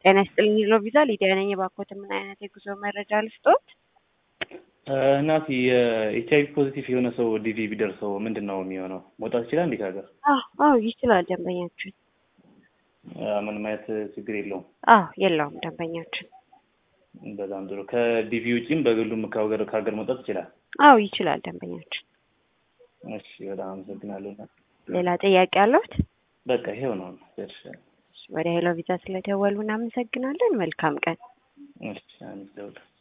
ጤና ይስጥልኝ ሎ ቪዛ ሊዲያ ነኝ። የባኮት ምን አይነት የጉዞ መረጃ ልስጦት? እናቲ የኤች አይቪ ፖዚቲቭ የሆነ ሰው ዲቪ ቢደርሰው ምንድን ነው የሚሆነው? መውጣት ይችላል እንዴት ሀገር? አዎ አዎ ይችላል ደንበኛችን። ምንም አይነት ችግር የለውም። አዎ የለውም ደንበኛችን። በጣም ጥሩ። ከዲቪ ውጪም በግሉም ከሀገር ከሀገር መውጣት ይችላል? አዎ ይችላል ደንበኛችን። እሺ በጣም አመሰግናለሁ። ሌላ ጥያቄ አለዎት? በቃ ይሄው ነው ደርሻለሁ። ወደ ሄሎ ቪዛ ስለደወሉ እናመሰግናለን። መልካም ቀን። እሺ አመሰግናለሁ።